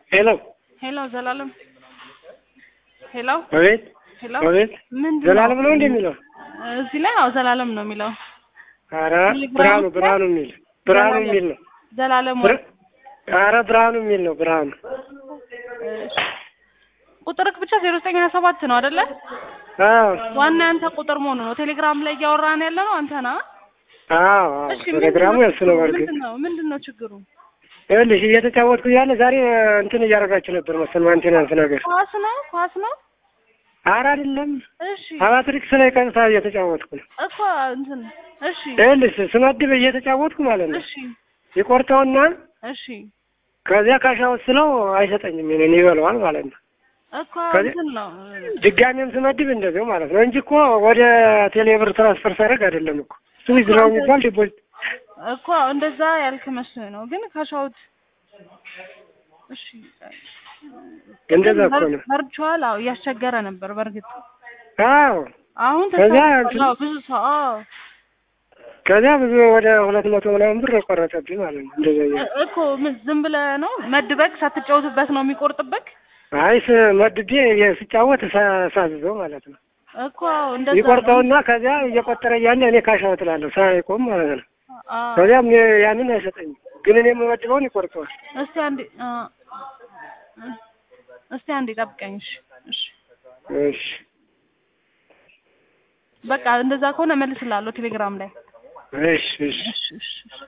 ሄሎ ሄሎ ዘላለም ሄሎ አቤት ሄሎ አቤት ምንድን ዘላለም ነው እንዴ የሚለው? እዚህ ላይ አዎ ዘላለም ነው የሚለው ኧረ ቴሌግራም ብርሃኑ ላይ ብርሃኑ የሚል ብርሃኑ ዘላለም። የሚል ነው። ዘላለም ብር- ኧረ ብርሃኑ የሚል ነው ብርሃኑ። እሺ። ቁጥርክ ብቻ ዜሮ ዘጠኝ ሀያ ሰባት ነው አይደለ? አዎ ዋና ያንተ ቁጥር መሆኑ ነው። ቴሌግራም ላይ እያወራን ያለ ነው አንተ ና። አዎ እሺ ቴሌግራሙ ምንድን ነው የእሱ ነው። ችግሩ? በርግጥ ምንድን ነው ምንድን ነው ችግሩ? ይኸውልሽ እየተጫወትኩ እያለ ዛሬ እንትን እያደረጋችሁ ነበር መሰል ማንቴናንስ ነገር። ኳስ ነው ኳስ ነው። ኧረ አይደለም እሺ አባትሪክስ ላይ ቀጥታ እየተጫወትኩ ነው። እኮ እንትን እሺ ይኸውልሽ ስመድብ እየተጫወትኩ ማለት ነው እሺ ይቆርጠውና እሺ ከዚያ ካሻ ወስለው አይሰጠኝም እኔን ይበለዋል ማለት ነው። እኮ ከዚህ- እንትን ነው ድጋሜም ስመድብ እንደዚሁ ማለት ነው እንጂ እኮ ወደ ቴሌብር ትራንስፈር ሳደርግ አይደለም እኮ ስዊዝ ነው የሚባል ዲፖዚት እኮ እንደዛ ያልክ መስሎኝ ነው። ግን ካሻውት እሺ እንደዛ እኮ ነው። ቨርቹዋል አዎ እያስቸገረ ነበር በእርግጥ አዎ አሁን ከዛ ተሳክቷል። አዎ ብዙ ሰው አዎ ከዚያ ብዙ ወደ ሁለት መቶ ምናምን ብር ቆረጠብኝ ማለት ነው። እንደዛ እያለ እ- እኮ ምን ዝም ብለህ ነው መድበቅ ሳትጫወትበት ነው የሚቆርጥብክ አይ ስ- መድቤ የ- ስጫወት ሳ- ሳዝዘው ማለት ነው እኮ አዎ እንደዛ ነው። ይቆርጠውና ከዚያ እየቆጠረ እያለ እኔ ካሻው ትላለሁ ሳይቆም ማለት ነው። አዎ ከዚያም የ- ያንን አይሰጠኝም፣ ግን እኔ የምመድበውን ይቆርጠዋል። እስቲ አንዴ አ እስቲ አንዴ ጠብቀኝ። እሺ እሺ እሺ በቃ እንደዛ ከሆነ እመልስልሃለሁ ቴሌግራም ላይ እሺ እሺ እሺ እሺ እሺ